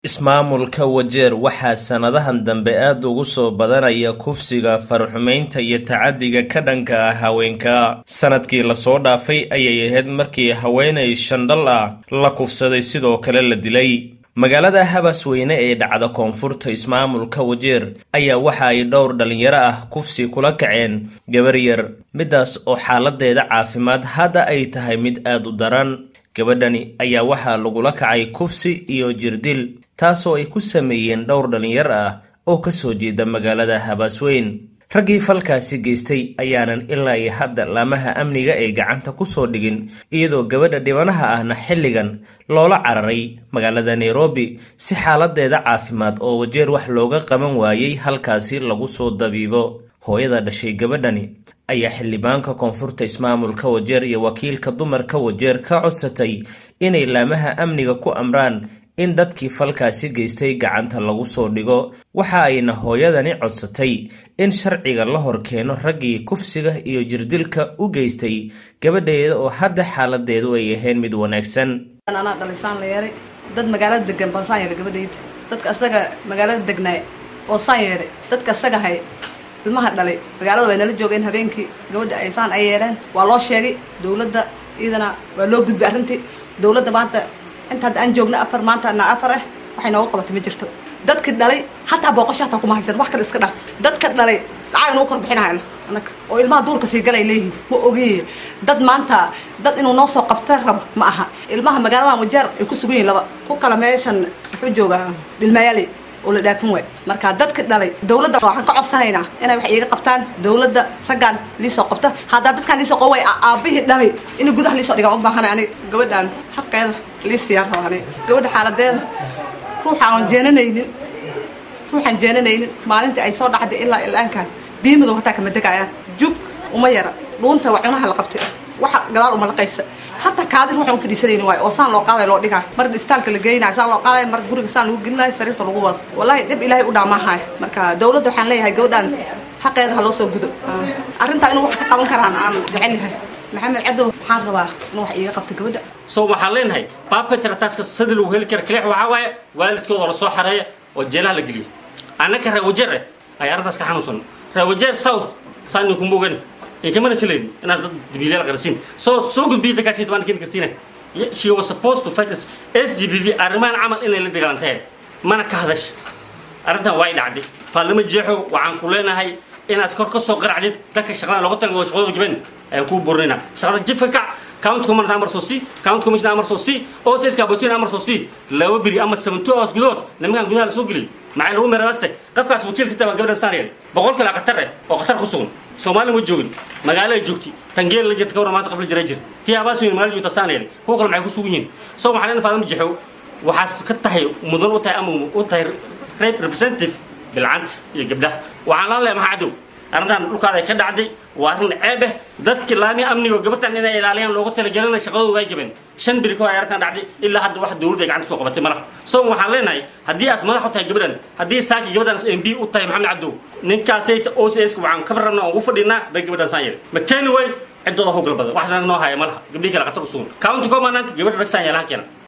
Ismaamulka Wajeer waxaa sanadahan dambe aad ugu soo badanaya kufsiga, far-xumeynta iyo tacaddiga ka dhanka ah haweenka. Sanadkii la soo dhaafay ayay ahayd markii haweeney shandal ah la kufsaday sidoo kale la dilay. Magaalada Habasweyne ee dhacda koonfurta ismaamulka Wajeer ayaa waxa ay dhowr dhalinyaro ah kufsi kula kaceen gabar yar, midaas oo xaaladeeda caafimaad hadda ay tahay mid aad u daran. Gabadhani ayaa waxaa lagula kacay kufsi iyo jirdil, taasoo ay ku sameeyeen dhowr dhalinyaro ah oo ka soo jeeda magaalada Habasweyn. Raggii falkaasi geystay ayaanan ilaa iyo hadda laamaha amniga ay gacanta ku soo dhigin, iyadoo gabadha dhibanaha ahna xilligan loola cararay magaalada Nairobi si xaaladeeda caafimaad oo Wajeer wax looga qaban waayay halkaasi lagu soo dabiibo. Hooyada dhashay gabadhani ayaa xildhibaanka koonfurta ismaamulka Wajeer iyo wakiilka dumarka Wajeer ka codsatay inay laamaha amniga ku amraan in dadkii falkaasi geystay gacanta lagu soo dhigo. Waxa ayna hooyadani codsatay in sharciga la hor keeno raggii kufsiga iyo jirdilka u geystay gabadheeda oo hadda xaaladeedu ay ahayn mid wanaagsan. anaa dhalisaan la yeeray dad magaalada degan baan saan yeeray gabadhayda dadka asaga magaalada degnaay oo saan yeeray dadka asaga hay ilmaha dhalay magaalada way nala joogeen habeenkii gabadha ay saan ay yeeleen waa loo sheegay dawladda iyadana waa loo gudbay arrintii dawladda maanta inta hadda aan joogna afar maanta na afar ah waxay nooga qabatay ma jirto dadka dhalay hataa booqasho hataa kuma haysan wax kale iska dhaaf dadka dhalay lacag nagu kor bixinayna anaka oo ilmaha duurka sii galay leeyihiin ma ogiye dad maanta dad inuu noo soo qabta rabo ma aha ilmaha magaaladan wajeer ay ku sugan yihin laba ku kala meeshan wuxuu joogaa dhilmayaali oo la dhaafin waay marka dadka dhalay dawladda waxaan ka codsanaynaa inay wax iiga qabtaan dawladda raggaan liisoo qabta haddaa dadkaan liisoo qabo way aabihii dhalay inay gudaha liisoo dhigaan u baahanay aniga gabadhaan xaqeeda liisiyaan raba aniga gabadha xaaladeeda ruuxa aan jeenanaynin ruuxaan jeenanaynin maalintii ay soo dhacday ilaa ilaankaan biimadow hataa kama degayaan jug uma yara dhuunta waa cunaha la qabtay waxa gadaal uma laqaysa hataa kaadi ruuxaan u fadhiisanaynin waayo oo saan loo qaaday loo dhigaa mar istaalka la geynayo saan loo qaadayo mar guriga saan lagu gelinayo sariirta lagu wado wallahi dhib ilaahay u dhaamaahay marka dawladda waxaan leeyahay gabadhaan xaqeeda ha loo soo gudo arrintaa inuu wax ka qaban karaan aan jecel yahay maxamed cadow waxaan rabaa inuu wax iiga qabto gabadha so waxaan leenahay baabetrataaska sida lagu heli kara kalix waxaa waaye waalidkooda la soo xareeya oo jeelaha la geliyo annaka reer wajeer eh ayaa arrintaas ka xanuunsan reer wajeer south saan idinku mogan inkamana filayn inaas dad dabiilayaal qarasiin soo soo gudbiya dadkaasi tabaan keeni kartiina she was supposed to fight this s g b v arrimahan camal inay la dagaalantahay mana ka hadasha arrintan waa i dhacday faadlama jeexo waxaan ku leenahay inaad kor ka soo qaracdid dadka shaqada looga talago shaqadooda gaban ayaan kuu burinayna shaqada jibka kac count commandant amar soo si count commissioner amar soo si ocs kaabosiin amar soo si laba biri ama seven two hours gudahood nimankan gudaha la soo geliyay maxay lagu meerabaste qafkaas wakiilka tabaa gabadhan saanayel boqol kale qatar eh oo qatar ku sugan soomaali ma joogin magaalo ay joogtay tangeel la jirta kawra maanta qafla jira jir tii abaasweyn magaalo joogta saanayel kuwa kale maxay ku sugan yihiin soo maxaa leena faadama jexow waxaas ka tahay mudan u tahay ama u tahay representative bilcanta iyo gabdhaha waxaan laan leeyahay maxaa cadow arrintan dhulkaada ay ka dhacday waa arrin ceeb eh dadkii laami amniga oo gabartan inay ilaaliyaan looga talagelina shaqadooda way gaben shan biri ka hor ay arrintan dhacday ilaa hadda wax dawladda ay gacanta soo qabatay malaha so waxaan leenahay haddii aas madax u tahay gabadhan haddii saaki gabadhan m b u tahay maxamed cadow ninkaasay o c s waxaan ka rabnaa ugu fadhinaa bay gabadhan saan yeelay ma keeni way ciddooda howgal badan waxaasna noo haya malaha gabdhii kale qatar u sugan county commandant gabadha rag saan yeelaha keena